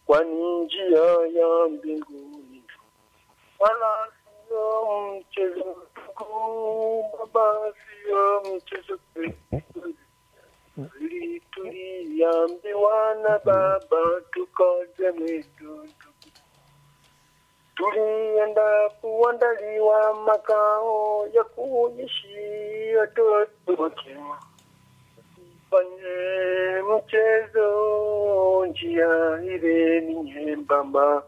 kwani njia ya mbinguni wala sio mchezo mkuu, Baba, sio mchezo kweli. Tuliambiwa na Baba tukaze mwendo tulienda kuandaliwa makao ya kuishi watoto wake. Fanye mchezo, njia ile ni nyembamba,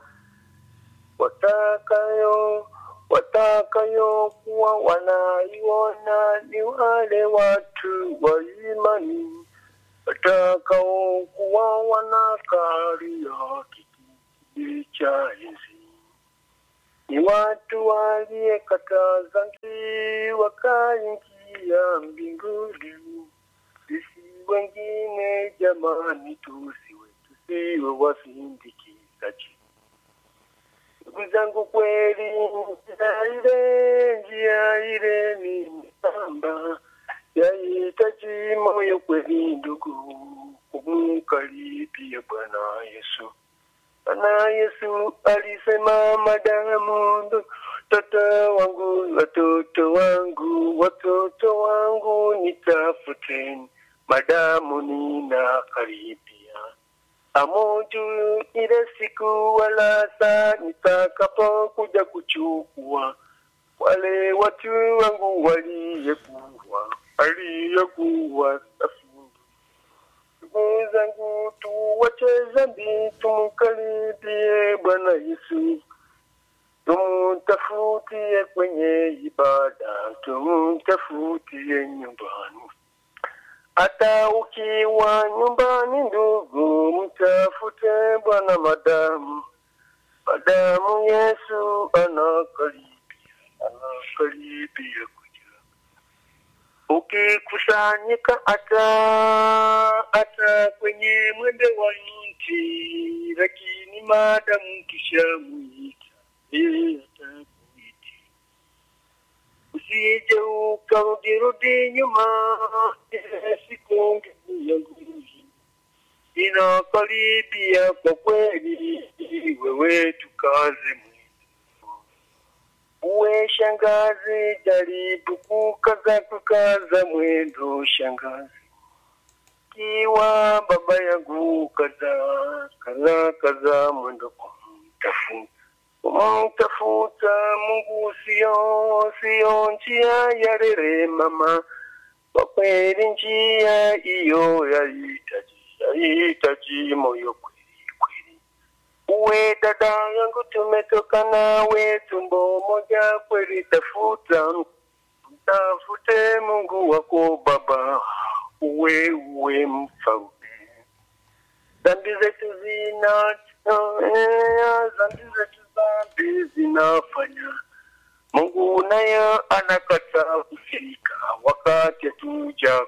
watakayo watakayo kuwa wanaiona ni wale watu wa imani, watakao kuwa wanakalia kiti cha enzi ni watu waliyekata dhambi wakaingia mbinguni. Sisi wengine jamani, tusiwe tusiwe wasindikizaji. Ndugu zangu, kweli njia ile njia ile ni mbamba, yahitaji moyo kweli, ndugu, kumkaribia Bwana Yesu. Bwana Yesu alisema, madamu mtoto wangu, watoto wangu, watoto wangu nitafuteni, madamu ninakaribia. Amoju ile siku wala saa nitakapokuja kuchukua wale watu wangu waliyekuwa waliyekuwa safi ndugu zangu, tuwache dhambi, tumkaribie Bwana Yesu, tumtafutie kwenye ibada, tumtafutie nyumbani. Hata ukiwa nyumbani, ndugu, mtafute Bwana madamu, madamu Yesu anakaribia, anakaribia kuja ukikusanyika hata hata kwenye mwembe wa nchi, lakini maadamu kisha mwita yeye atakuiti, usije ukarudirudi nyuma, siku nguvu ya nguvu inakaribia kwa kweli, wewe tukaze mwili uwe shangazi, jaribu kukaza kukaza mwendo shangazi. Kiwa baba yangu kaza kaza kaza mwendo kumtafuta kumtafuta Mungu, sio sio njia ya rere mama, kwa kweli njia hiyo yahitaji yahitaji moyo kweli kweli. Uwe dada yangu, tumetoka nawe tumbo moja kweli, tafuta mtafute Mungu wako Baba, uwe uwe mfalme. Dhambi zetu zina dhambi zetu dhambi zinafanya Mungu naye anakataa kufika wakati hatuja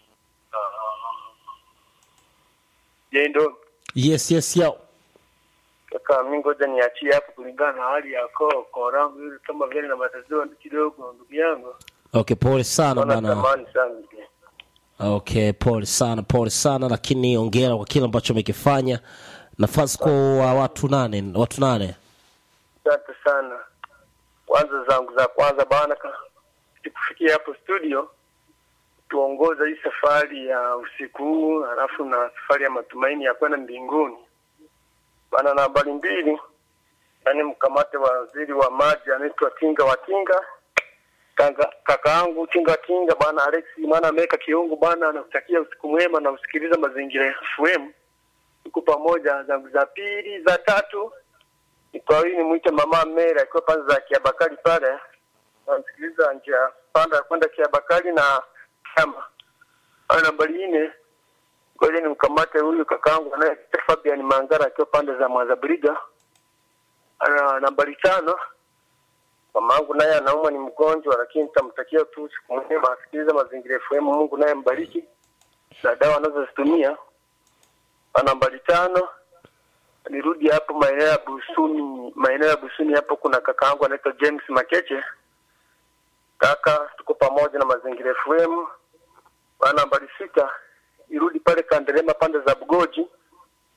jendo yes yes yo kaka, mi ngoja niachie hapo kulingana na hali ya koo koo langu hili kama vile na matatizo kidogo, ndugu yangu, okay pole sana naona bana tamani sana ndugu yangu. okay pole sana pole sana lakini ongera kwa kile ambacho amekifanya nafasi kwa watu nane watu nane Asante sana. Kwanza zangu za kwanza bana, ka- kufikia hapo studio tuongoza hii safari ya usiku huu, halafu na safari ya matumaini ya kwenda mbinguni bana. Na habari mbili, yani mkamate waziri wa maji anaitwa Tinga wa Tinga, kaka kaka yangu Tinga wa Tinga bana, Alex maana ameweka kiungu bana, anakutakia usiku mwema na usikiliza mazingira FM. Tuko pamoja. Zangu za pili, za tatu ni kwa hiyo nimwite mama Mera akiwa pande za Kiabakari pale, namsikiliza njia panda ya kwenda Kiabakari na kama ana nambari nne. Ngoja nimkamate huyu kakaangu anayeitwa Fabian Mangara akiwa pande za Mwazabriga, ana nambari tano. Mamangu naye anaumwa ni mgonjwa, lakini nitamtakia tu siku mwema, asikilize mazingira FM. Mungu naye mbariki na dawa anazozitumia. Ana nambari tano nirudi hapo maeneo ya Busuni, maeneo ya Busuni hapo kuna kaka yangu anaitwa James Makeche. Kaka, tuko pamoja na Mazingira FM. Bana, nambari sita irudi pale Kandelema pande za Bugoji.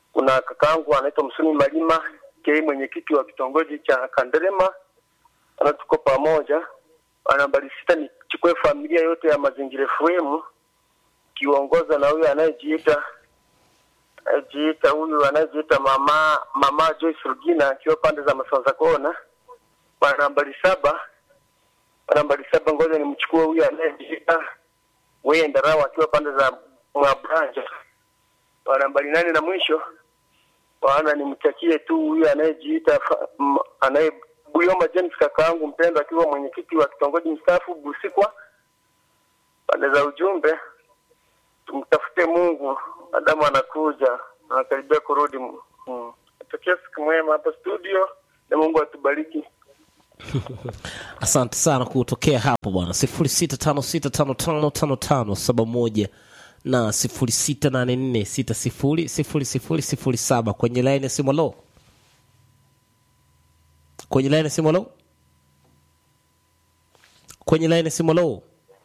kuna kakaangu anaitwa Msumi Malima ke mwenyekiti wa kitongoji cha Kanderema, ana tuko pamoja. Nambari sita nichukue familia yote ya Mazingira FM kiongozwa na huyu anayejiita anayejiita huyu anayejiita mama mama Joyce Rugina akiwa pande za Masanza Kona. Kwa nambari saba kwa nambari saba, ngoja nimchukue huyu anayejiita Weye Ndarawa akiwa pande za Mwabranja. Kwa nambari nane na mwisho bwana nimtakie tu huyu anayejiita fa- m- anaye Buyoma James kakaangu mpendwa akiwa mwenyekiti wa kitongoji mstaafu Busikwa. Pande za ujumbe tumtafute Mungu, Adamu anakuja anakaribia kurudi. Mm. Natokea siku mwema hapa studio, na Mungu atubariki. asante sana kutokea hapo bwana sifuri sita tano sita tano tano tano tano saba moja na sifuri sita nane nne sita sifuri sifuri sifuri sifuri saba kwenye laini ya simu lo kwenye laini ya simu lo kwenye laini ya simu lo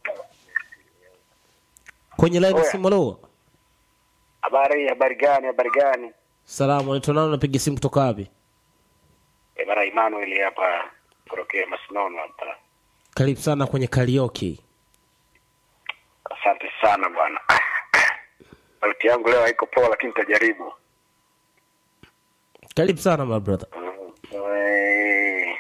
kwenye laini ya Oya. simu lo Habari, habari gani? Habari gani? salamu naitwa nani napiga simu kutoka wapi E, bana Emmanuel hapa kutokea Masinono hapa. karibu sana kwenye karaoke Asante sana bwana. Sauti yangu leo haiko poa, lakini nitajaribu. karibu sana my brother Eh,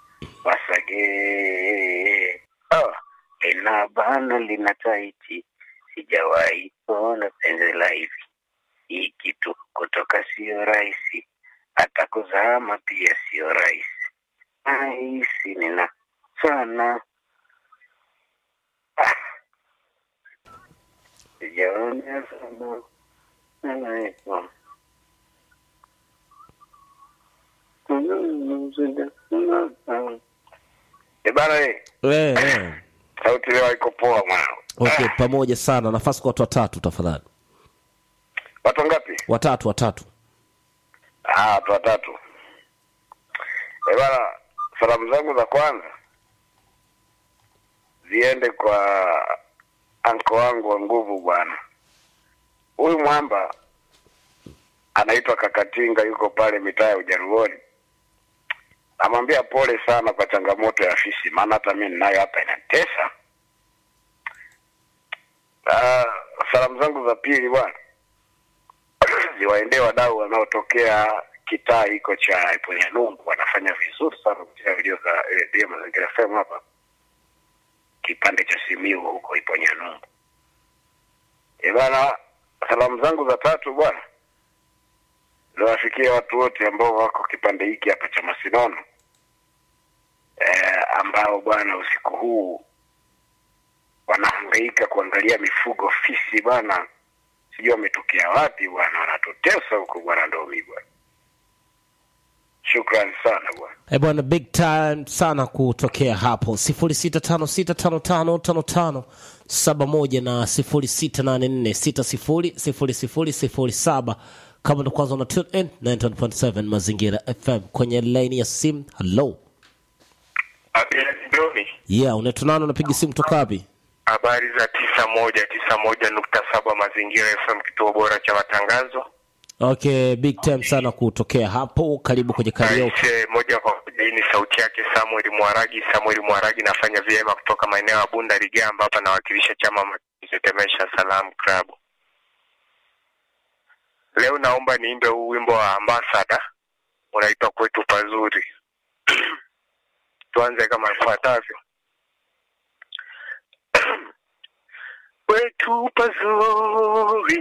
Wasage oh, lina bana lina taiti, sijawahi kuona penzi la hivi. Hii kitu kutoka sio rahisi, hata kuzama pia sio rahisi. Nahisi nina sana Ah. sijaona sana Nanaitwa. Eh, bana eh, eh, eh. sauti leo haiko poa mwanangu. okay Ah, pamoja sana nafasi kwa watu watatu tafadhali watu ngapi? watatu watatu Ah, watu watatu. Eh, bana, salamu zangu za kwanza ziende kwa anko wangu wa nguvu bwana. Huyu mwamba anaitwa Kakatinga, yuko pale mitaa ya Ujaruoni. Namwambia pole sana kwa changamoto ya fisi, maana hata mimi ninayo hapa inatesa. Ah, salamu zangu za pili bwana ziwaendee wadau wanaotokea kitaa hiko cha Iponyanungu, wanafanya vizuri sana kupitia video za redio Mazingira FM hapa kipande cha Simiu huko Iponyanungu. E bana, salamu zangu za tatu bwana ziwafikia watu wote ambao wako kipande hiki hapa cha Masinono e, ambao bwana usiku huu wanahangaika kuangalia mifugo fisi bwana sijui wametokea wapi bwana, wanatutesa huku bwana, ndomi bwana. Shukrani sana bwana. Eh bwana big time sana kutokea hapo sifuri sita tano sita tano tano tano tano saba moja na sifuri sita nane nne sita sifuri sifuri sifuri sifuri saba kama ndo kwanza una tune in 91.7 mazingira fm kwenye laini ya simu hello Doni, yeah unaitwa nani unapiga simu kutoka wapi habari za tisa moja tisa moja nukta saba Mazingira FM, kituo bora cha matangazo. okay big time sana kutokea hapo karibu kwenye karaoke Aise, moja kwa moja, hii ni sauti yake Samuel Mwaragi. Samuel Mwaragi, nafanya vyema kutoka maeneo ya Bunda Ligamba, hapa nawakilisha chama Mtetemesha Salam Club. Leo naomba niimbe huu wimbo wa Ambassador unaitwa kwetu pazuri. Tuanze kama ifuatavyo. kwetu pazuri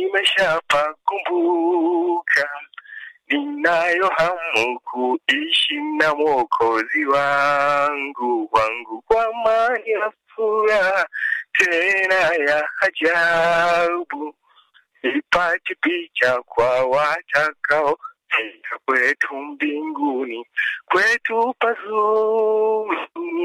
nimeshapakumbuka, ninayo hamu kuishi na mwokozi wangu wangu kwa amani na furaha tena ya ajabu, ipate picha kwa watakao fika kwetu mbinguni, kwetu pazuri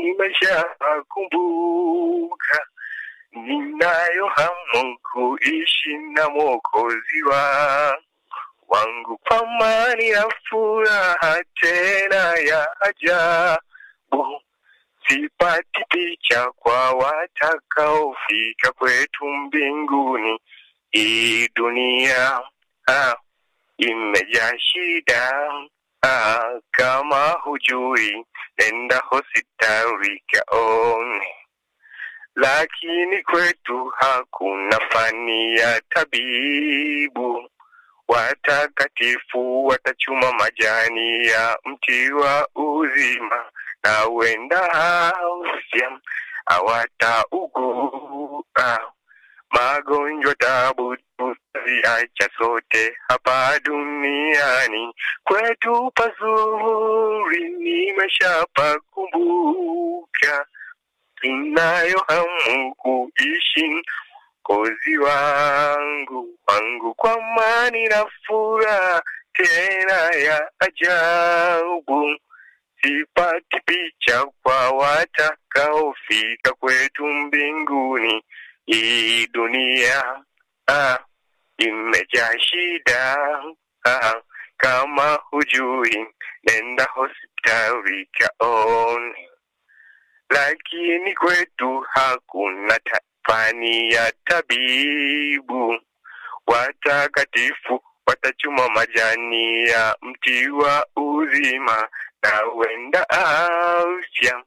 nimeshapakumbuka ninayo hamu kuishi na mwokozi wa wangu kwa amani ya furaha tena ya ajabu, sipati picha kwa watakaofika kwetu mbinguni. Hii dunia ah, imejaa shida. Ah, kama hujui nenda hospitali kaone, lakini kwetu hakuna fani ya tabibu. Watakatifu watachuma majani ya mti wa uzima, na wenda afya hawataugua magonjwa tabu tutaziacha sote hapa duniani. Kwetu pazuri nimeshapakumbuka, inayo hamu kuishi kozi wangu wangu kwa amani na furaha tena ya ajabu sipati picha kwa watakaofika kwetu mbinguni. Hii dunia ah, imejaa shida ah, kama hujui nenda hospitali kaone, lakini kwetu hakuna ta- fani ya tabibu. Watakatifu watachuma majani ya mti wa uzima, na wenda afya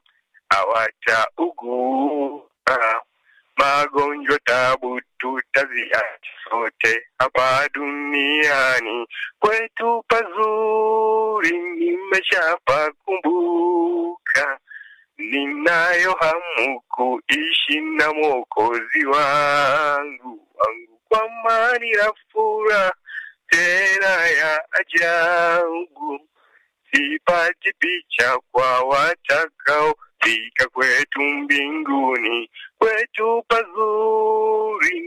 hawataugua magonjwa tabu tutaziacha sote hapa duniani. Kwetu pazuri nimeshapakumbuka, ninayo hamu kuishi na mwokozi wangu wangu kwa amani na furaha tena ya ajabu sipati picha kwa watakaofika kwetu mbinguni. Kwetu pazuri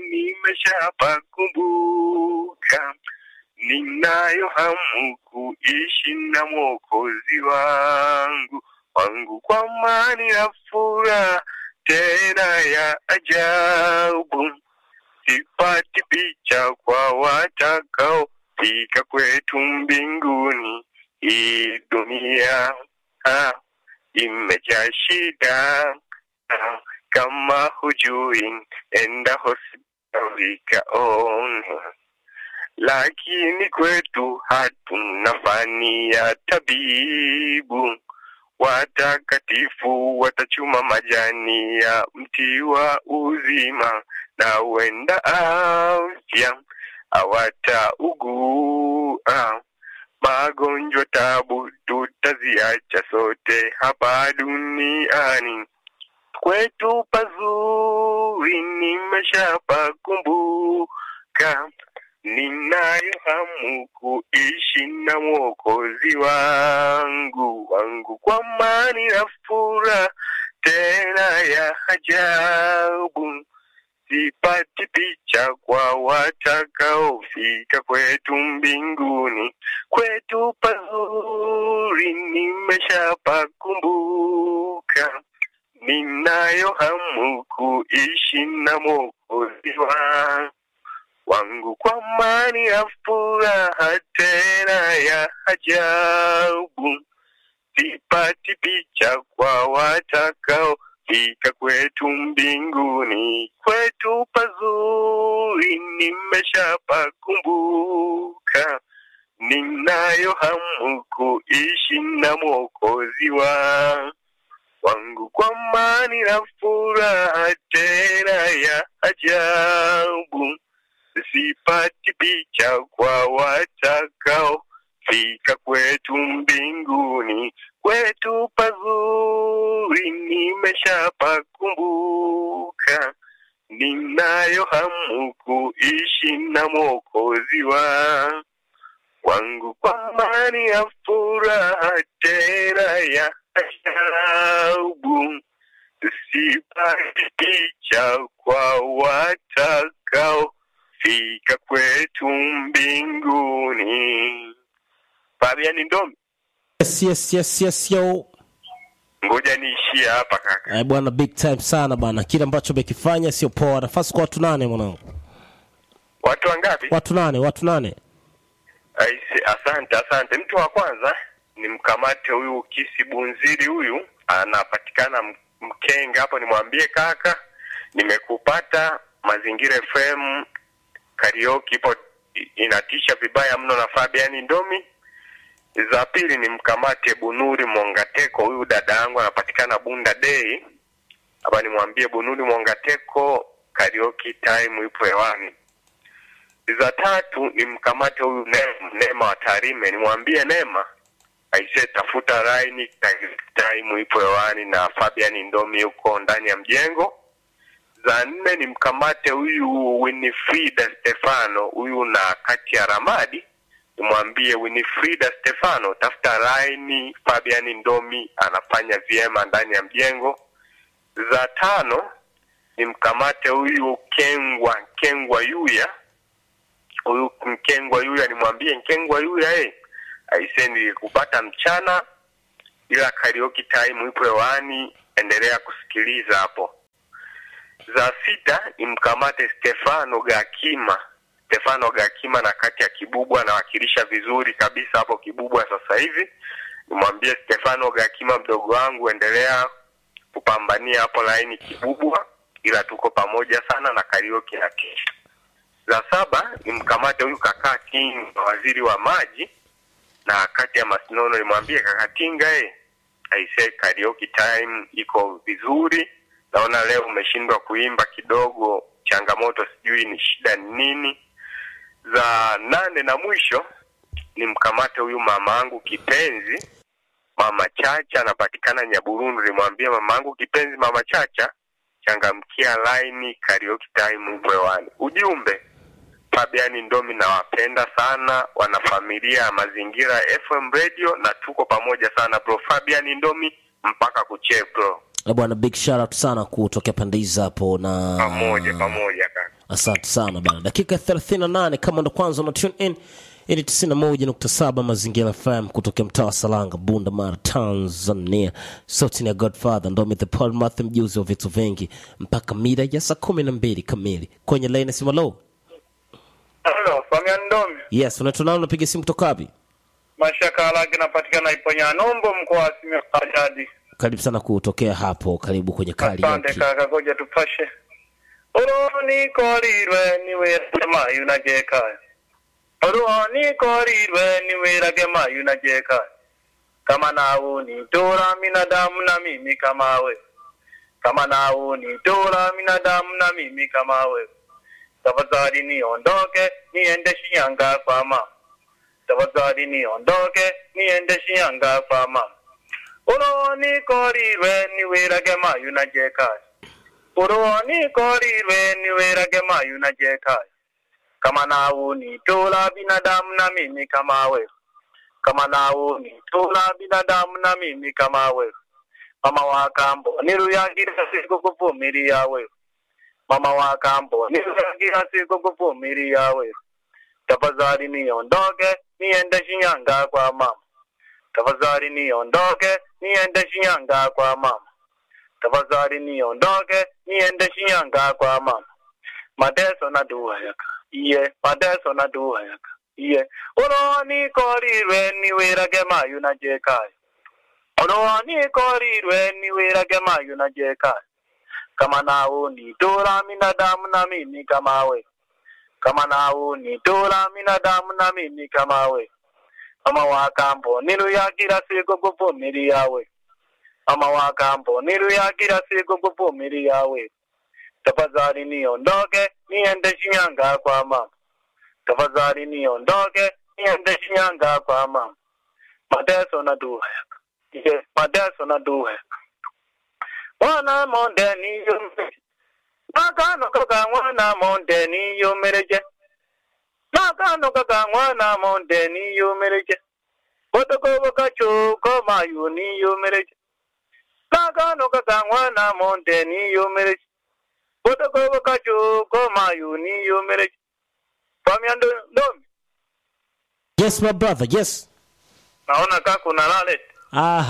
nimeshapakumbuka, ninayo hamu kuishi na mwokozi wangu wangu kwa amani na furaha tena ya ajabu sipati picha kwa watakaofika kwetu mbinguni. Hii dunia ah, imejaa shida ah, kama hujui enda hospitali kaone, lakini kwetu hatuna fani ya tabibu. Watakatifu watachuma majani ya mti wa uzima, na wenda afya hawataugua magonjwa tabu tutaziacha sote hapa duniani. Kwetu pazuri nimeshapakumbuka, ninayo hamu kuishi na mwokozi wangu wangu kwa amani na furaha tena ya ajabu sipati picha kwa watakaofika kwetu mbinguni. Kwetu pazuri nimeshapakumbuka, ninayo hamu kuishi na mwokozi wangu wangu kwa amani ya furaha tena ya ajabu sipati picha kwa watakao fika kwetu mbinguni. Kwetu pazuri nimeshapakumbuka, ninayo hamu kuishi na mwokozi wa wangu kwa amani na furaha tena ya ajabu sipati picha kwa watakao fika kwetu mbinguni. Kwetu pazuri nimeshapakumbuka, ninayo hamu kuishi na mwokozi wa wangu kwa amani ya furaha tena ya ajabu sipati picha kwa watakao fika kwetu mbinguni. Fabian Ndomi, yes, yes, yes, yes, yo. ngoja niishie hapa kaka. Eh, bwana big time sana bana kile ambacho umekifanya sio poa nafasi kwa watu nane mwanangu Watu wangapi? watu nane watu nane Aise, asante asante. Mtu wa kwanza ni mkamate huyu Kisi Bunziri, huyu anapatikana M- Mkenga hapo. Nimwambie kaka, nimekupata Mazingira FM karaoke ipo inatisha vibaya mno na Fabian Ndomi. Za pili ni mkamate Bunuri Mongateko, huyu dada yangu anapatikana Bunda Day. Hapa nimwambie Bunuri Mongateko karaoke time ipo hewani. Za tatu ni mkamate huyu Neema, Neema wa Tarime, nimwambie Neema aise, tafuta line time ipo hewani na Fabian Ndomi yuko ndani ya mjengo. Za nne ni mkamate huyu Winifrida Stefano, huyu na kati ya Ramadi, nimwambie Winifrida Stefano, tafuta line Fabian Ndomi anafanya vyema ndani ya mjengo. Za tano ni mkamate huyu Kengwa Kengwa Yuya, huyu Mkengwa Yuya, nimwambie Nkengwa Yuya eh, aise nilikupata mchana, ila karaoke time ipo hewani, endelea kusikiliza hapo. Za sita ni mkamate Stefano Gakima. Stefano Gakima na kati ya Kibubwa anawakilisha vizuri kabisa hapo Kibubwa sasa hivi. Nimwambie Stefano Gakima, mdogo wangu, endelea kupambania hapo laini Kibubwa, ila tuko pamoja sana na karaoke ya kesho. Za saba ni mkamate huyu kaka King, waziri wa maji, na kati ya Masinono nimwambie kaka Tinga, eh, aise karaoke time iko vizuri naona leo umeshindwa kuimba kidogo, changamoto sijui ni shida ni nini. Za nane na mwisho ni mkamate huyu mama yangu kipenzi, mama Chacha, anapatikana Nyaburundu. Nimwambie mama yangu kipenzi, mama Chacha, changamkia laini, karaoke time upo hewani. Ujumbe Fabiani Ndomi, nawapenda sana wanafamilia ya Mazingira FM Radio, na tuko pamoja sana bro. Fabiani Ndomi mpaka kuchee bro. Eh, bwana big shout out sana kutokea pande hizi hapo na pamoja pamoja kaka. asante sana bana dakika 38 kama ndo kwanza una tune in hii ni 91.7 mazingira fm kutokea mtaa wa salanga bunda mara tanzania sauti ni ya godfather ndo the paul math mjuzi wa vitu vingi mpaka mida ya saa kumi na mbili kamili kwenye laini simalo Halo, Famian Ndomi. yes unaitwa nani unapiga simu kutoka wapi Mashaka Alagi napatikana Iponya Nombo mkoa wa Simiyu Bariadi. karibu sana kutokea hapo karibu kwenye kali Asante kaka, ngoja tupashe. Uroni korirwe niwirage mayu na jekaya. Uroni korirwe niwirage mayu na jekaya. Kama nawe ni tora binadamu na mimi kama we. Kama nawe ni tora binadamu na mimi kama we. Tafadhali niondoke niende Shinyanga kwa mama. Tafadhali niondoke niende Shinyanga kwa mama. Uroni korirwe niwirage mayu na jekaya. Uroni korirwe niwirage mayu na jekaya. Kama nawe ni tora binadamu na mimi kama we. Kama nawe ni tora binadamu na mimi kama we. Mama wa kambo niruyagira siku kuvumilia we. Mama wa kambo niruyagira siku kuvumilia we. Tafadhali niondoke niende Shinyanga kwa mama. Tafadhali niondoke niende Shinyanga kwa mama. Tafadhali niondoke niende Shinyanga kwa mama. Mateso na dua yaka. Iye, mateso na dua yaka. Iye, uroni korirwe niwirage mayu na jekaya. Uroni korirwe niwirage mayu na jekaya. Kama nawe ni tora binadamu na mimi kama we. Kama nawe ni tora binadamu na mimi kama we. Mama wa kambo niruyagira siku kuvumilia we. Mama wa kambo niruyagira siku kuvumilia we. Tafadhali niondoke niende Shinyanga kwa mama. Tafadhali niondoke niende Shinyanga kwa mama. Mateso na dua yaka. Yes, mateso na dua yaka. Mwana monde niyomereje. Nakano kaka mwana monde niyomereje. Nakano kaka mwana monde niyomereje. Botokobo kachuko mayu niyomereje. Nakano kaka mwana monde niyomereje. Botokobo kachuko mayu niyomereje. Famia ndo ndomi. yes my brother yes Naona kaka kuna lale. Ah,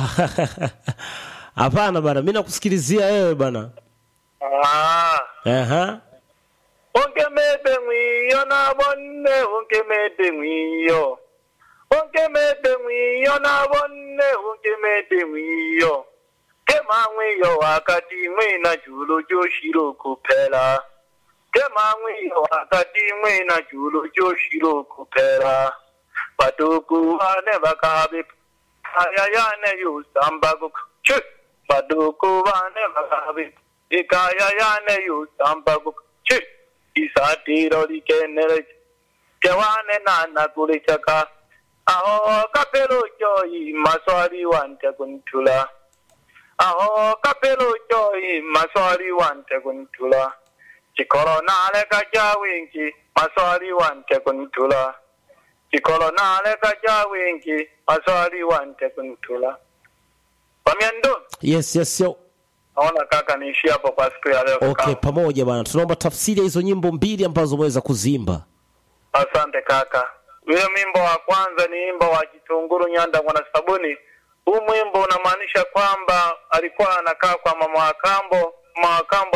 hapana bana mi nakusikilizia wewe bana Ah. Aha. Onkemete mwiyo na bonne onkemete mwiyo. Onkemete mwiyo na bonne onkemete mwiyo. Kema mwiyo wakati mwina julu joshiro kupela. temamwiyo wakati mwina chulu choshilo kupera batuku bane bakabe kaya yane yusambago chu batuku bane bakabe ikaya yane yusambago chu isatiro likenere kewane nana kulichaka aho kapelo joyi maswali wante kuntula aho kapelo joyi maswali wante kuntula chikolo nale kaja wingi maswali wante kuntula chikolo nale kaja wingi maswali wante kuntula pamiendo yes yes yo naona kaka niishi hapo kwa siku ya leo okay kaka. pamoja bwana tunaomba tafsiri ya hizo nyimbo mbili ambazo umeweza kuzimba asante kaka huyo mwimbo wa kwanza ni wimbo wa kitunguru nyanda mwana sabuni huu mwimbo unamaanisha kwamba alikuwa anakaa kwa mama wa kambo mama wa kambo